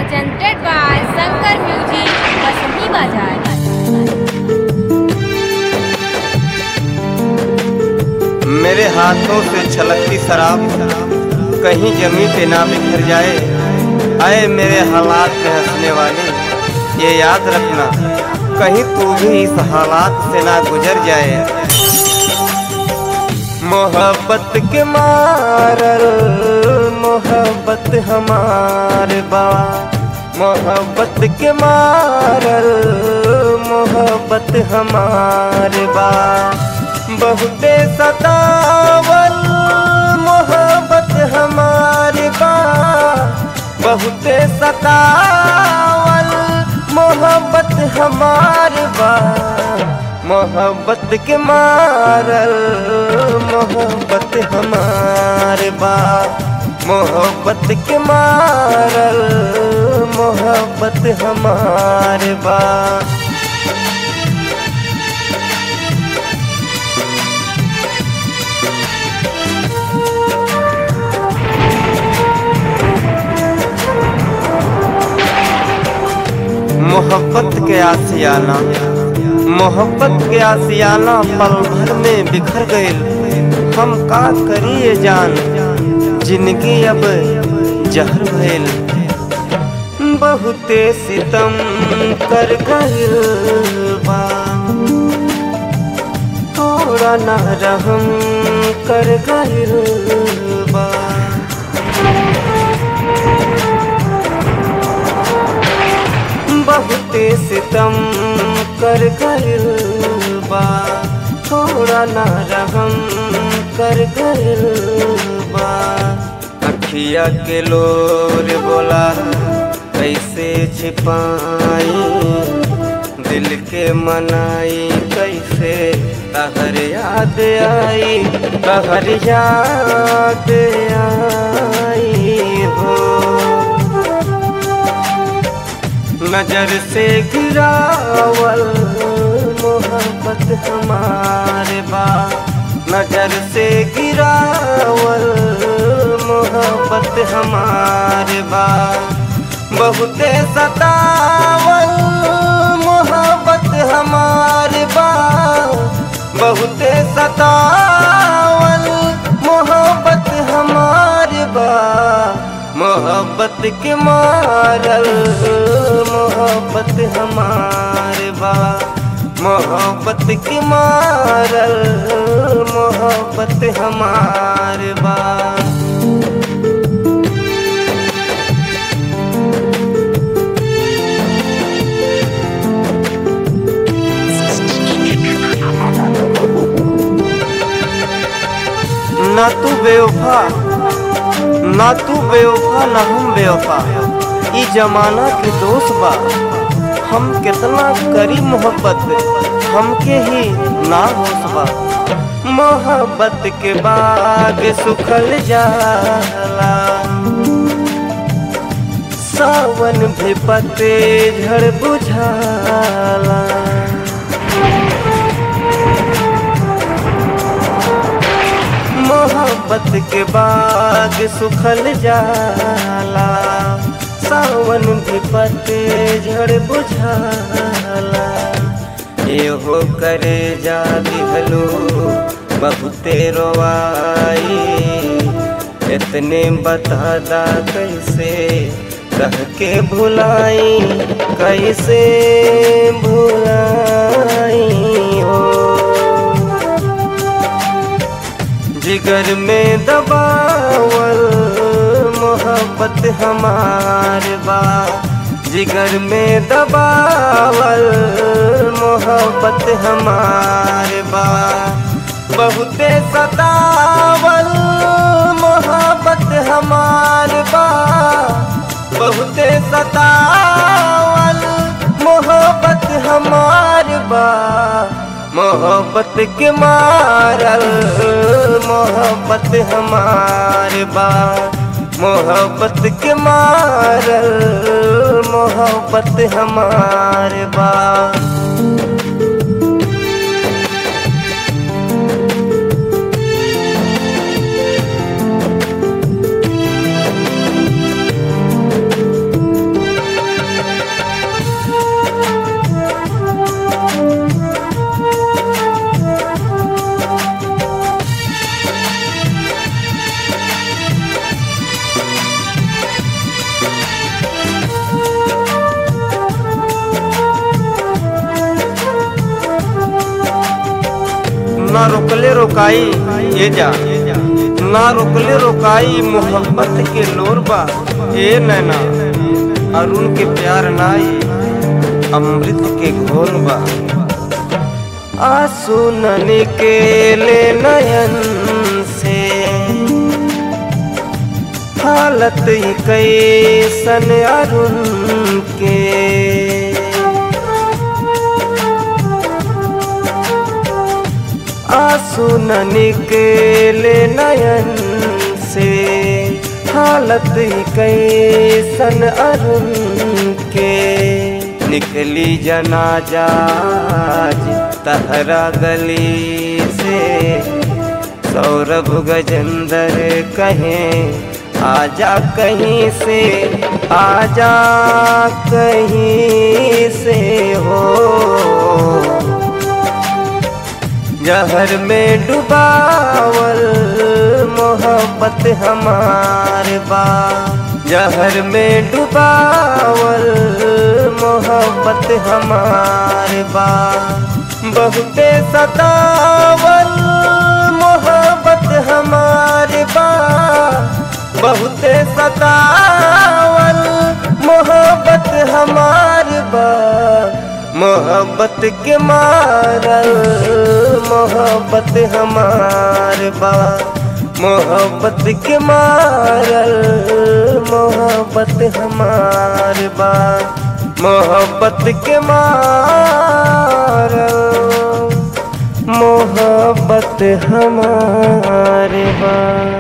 presented by Shankar Music, Basami Bazaar. मेरे हाथों से छलकती शराब कहीं जमी पे ना बिखर जाए आए मेरे हालात में हंसने वाले ये याद रखना कहीं तू भी इस हालात से ना गुजर जाए मोहब्बत के मारल मोहब्बत हमारे बा मोहब्बत के मारल मोहब्बत हमारे बा बहुते सतावल मोहब्बत हमारे बा बहुते सतावल मोहब्बत हमारे बा मोहब्बत के मारल मोहब्बत हमारे बा मोहब्बत के मारल मोहब्बत हमारे बा मोहब्बत के आसियाना मोहब्बत के आसियाना पल भर में बिखर गए हम का करिए जान जिंदगी अब जहर भइल बहुते सितम कर गइल बा थोड़ा ना रहम कर गइल बा बहुते सितम कर गइल बा थोड़ा ना रहम कर गइल बा अखिया के लोर बोला कैसे छिपाई दिल के मनाई कैसे तहर याद आई तहर याद आई हो नजर से गिरावल मोहब्बत हमारे बा नजर से गिरावल मोहब्बत हमारे बा बहुते सतावल मोहब्बत हमारे बा बहुते सतावल मोहब्बत हमारे बा मोहब्बत के मारल मोहब्बत हमारे बा मोहब्बत के मारल मोहब्बत हमारे बा ना तू बेवफा ना तू बेवफा ना हम बेवफा ई जमाना के दोष बा हम कितना करी मोहब्बत हमके ही ना होश बा मोहब्बत के बाग सुखल जाला सावन भी पते झड़ बुझाला मोहब्बत के बाग सुखल जाला सावन भी पते झड़ बुझाला एहो करे जा दिहलो बहुते रोवाई इतने बता दा कैसे कह के भुलाई कैसे भुलाई हो जिगर में दबावल मोहब्बत हमार बा जिगर में दबावल मोहब्बत हमार बा बहुते सतावल मोहब्बत हमार बा बहुते सतावल मोहब्बत हमार बा मोहब्बत के मारल मोहब्बत हमार बा मोहब्बत के मारल मोहब्बत हमार बा ना रोकले रोकाई ये जा ना रोकले रोकाई मोहब्बत के लोरबा ए नैना अरुण के प्यार नाई अमृत के घोल बा आंसू न निकेले नयन से हालत ही कैसन अरुण के आंसू न निकेले नयन से हालत ही कैसन अरुण के निकली जनाजा आज तहरा गली से सौरभ गजेंद्र कहें आजा कहीं से आजा कहीं से हो जहर में डुबावल मोहब्बत हमार बा जहर में डुबावल मोहब्बत हमार बा बहुते सतावल मोहब्बत हमार बा बहुते सतावल मोहब्बत हमार बा मोहब्बत के मारल मोहब्बत हमार बा मोहब्बत के मारल मोहब्बत हमार बा मोहब्बत के मारल मोहब्बत हमार बा